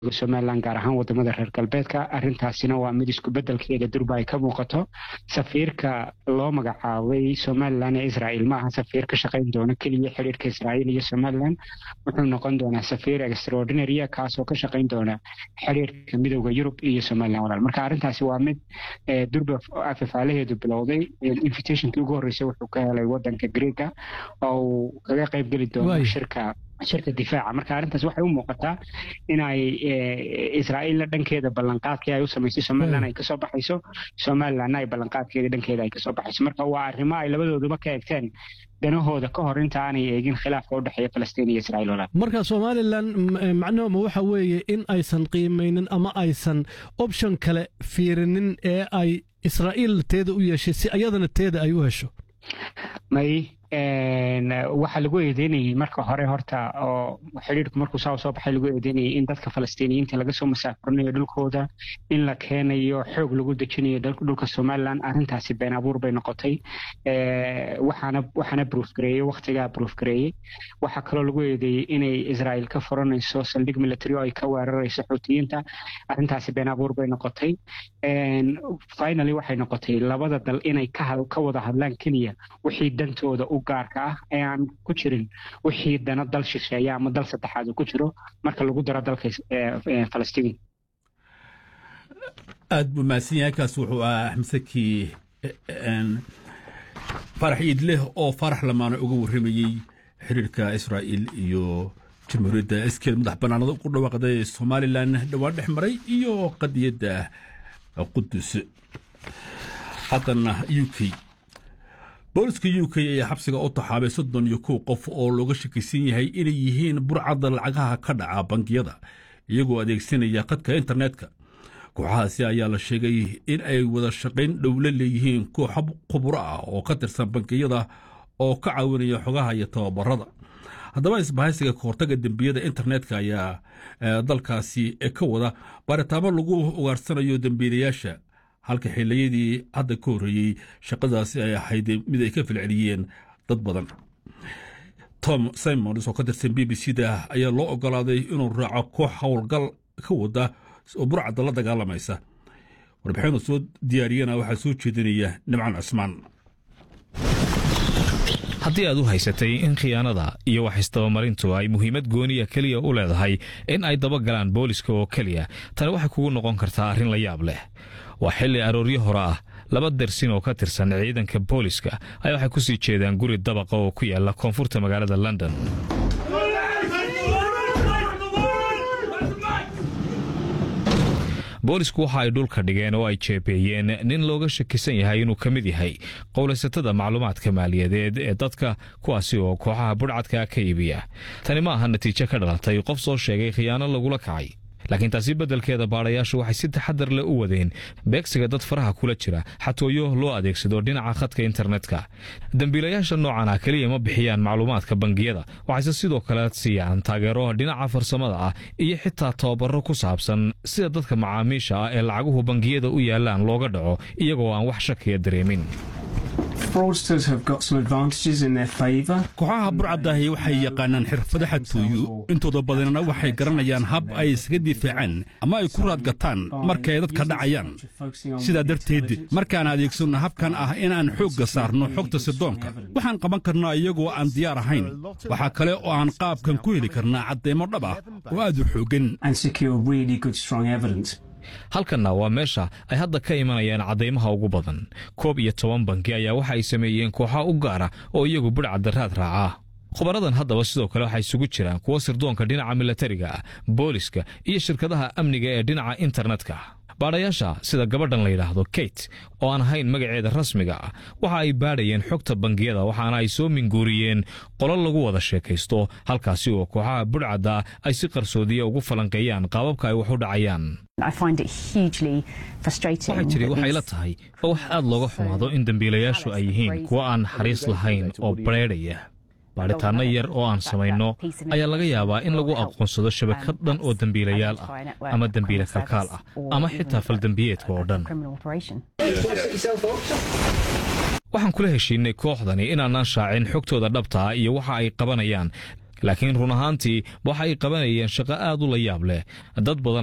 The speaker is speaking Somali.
somalilan gaar ahaan wadamada reer galbeedka arrintaasina waa mid isku bedelkeeda durba ay ka muuqato safiirka loo magacaabay somalilan ee israel ma aha safiir ka shaqayn doona keliya xiriirka israel iyo somalilan wuxuu noqon doonaa safiir extraordinarya kaasoo ka shaqayn doona xiriirka midooda yurub iyo somalilan walaal marka arrintaasi waa mid durba afafaalaheedu bilowday invitationkii ugu horreysay wuxuu ka helay wadanka greega oo uu kaga qayb geli doono shirka shirka difaaca marka arrintaas waxay u muuqataa inay israa'iilna dhankeeda ballanqaadkii ay u samaysay somalilan ay kasoo baxayso somalilanna ay ballanqaadkeeda dhankeeda ay kasoo baxayso marka waa arrimo ay labadooduba ka eegteen danahooda ka hor inta aanay eegin khilaafka u dhexeeya falastiin iyo israa'iil walaal marka somalilan macnuhuma waxa weeye in aysan qiimaynin ama aysan option kale fiirinin ee ay israa'iil teeda u yeeshay si ayadana teeda ay u hesho may waxaa lagu eedeynayay marka hore horta oo xidhiirku markuu saa soo baxay lagu eedeynayay in dadka falastiiniyiinta laga soo masaafurinayo dhulkooda in la keenayo xoog lagu dejinayo dhulka somalilan arrintaasi been abuur bay noqotay waxaana waxaana proof gareeyey waktigaa proof gareeyey waxaa kaloo lagu eedeeyey inay israel ka furanayso saldhig military oo ay ka weerarayso xuutiyiinta arrintaasi been abuur bay noqotay finally waxay noqotay labada dal inay ka wada hadlaan keliya wixii dantooda u gaarka ah ee aan ku jirin wixii dana dal shisheeya ama dal saddexaad uu ku jiro marka lagu daro dalka falastiin aad buu mahadsan yahay kaas wuxuu ahaa axmed saki farax iidleh oo farax lamaana uga warramayey xiriirka israa'iil iyo jamhuuriyadda iskeed madax bannaanada ku dhawaaqday somalilan dhowaan dhex maray iyo qadiyadda qudus haddana u k booliska u k ayaa xabsiga u taxaabay soddon iyo kow qof oo looga shakisan yahay inay yihiin burcadda lacagaha ka dhaca bangiyada iyagoo adeegsanaya khadka internetka kooxahaasi ayaa la sheegay in ay wada shaqayn dhowla leeyihiin kooxa khuburo ah oo ka tirsan bangiyada oo ka caawinaya xogaha iyo tababarada haddaba isbahaysiga kahortaga dembiyada internetka ayaa dalkaasi ka wada baaritaamo lagu ugaarsanayo dembiilayaasha halka xiliyadii hadda ka horreeyey shaqadaasi ay ahayd mid ay ka filceliyeen dad badan tom simons oo ka tirsan b b c da ayaa loo ogolaaday inuu raaco koox howlgal ka wada oo burcadda la dagaalamaysa warbixinu soo diyaariyana waxaa soo jeedinaya nimcan cusmaan haddii aad u haysatay in khiyaanada iyo wax istabamarintu ay muhiimad gooniya keliya u leedahay in ay dabagalaan booliska oo keliya tani waxay kugu noqon kartaa arrin la yaab leh waa xilli arooryo hore ah laba dersin oo ka tirsan ciidanka booliska ayaa waxay ku sii jeedaan guri dabaqa oo ku yaala koonfurta magaalada london boolisku waxa ay dhulka dhigeen oo ay jeebeeyeen nin looga shakisan yahay inuu ka mid yahay qowlaysatada macluumaadka maaliyadeed ee dadka kuwaasi oo kooxaha budhcadka ka iibiya tani ma aha natiijo ka dhalatay qof soo sheegay khiyaano lagula kacay laakiin taasi beddelkeeda baadhayaashu waxay si taxadar leh u wadeen beegsiga dad faraha kula jira xatooyo loo adeegsado dhinaca khadka internetka dembiilayaasha noocan ah keliya ma bixiyaan macluumaadka bangiyada waxayse sidoo kale siiyaan taageero dhinaca farsamada ah iyo xitaa tababaro ku saabsan sida dadka macaamiisha ah ee lacaguhu bangiyada u yaalaan looga dhaco iyagoo aan wax shakiya dareemin kooxaha burcadaahi waxay yaqaanaan xirfado xadtooyo intooda badanna waxay garanayaan hab ay isaga difaacaan ama ay ku raadgataan markay dadka dhacayaan sidaa darteed markaan adeegsanno habkan ah inaan xoogga saarno xogta sidoonka waxaan qaban karnaa iyagoo aan diyaar ahayn waxaa kale oo aan qaabkan ku heli karnaa caddeemo dhab ah oo aad u xooggan halkanna waa meesha ay hadda ka imanayaan caddaymaha ugu badan koob iyo toban banki ayaa waxa ay sameeyeen kooxa u gaara oo iyagu budhcadda raad raaca khubaradan haddaba sidoo kale waxaa isugu jiraan kuwa sirdoonka dhinaca milatariga ah booliska iyo shirkadaha amniga ee dhinaca internetka baadhayaasha sida gabadhan la yidhaahdo kate oo aan ahayn magaceeda rasmiga ah waxa ay baadhayeen xogta bangiyada waxaana ay soo minguuriyeen qolo lagu wada sheekaysto halkaasi oo kooxaha budhcadda ay si qarsoodiya ugu falanqeeyaan qaababka ay wax u dhacayaan waxaa jiri waxay la tahay oo wax aad looga xumaado in dembiilayaashu ay yihiin kuwo aan naxariis lahayn oo bareedhaya baadhitaanno yar oo aan samayno ayaa laga yaabaa in lagu aqoonsado shabakad dhan oo dembiilayaal ah ama dembiile kalkaal ah ama xitaa faldembiyeedka oo dhan waxaan kula heshiinay kooxdani inaanaan shaacin xogtooda dhabta ah iyo waxa ay qabanayaan laakiin run ahaantii waxay qabanayeen shaqo aad u la yaab leh dad badan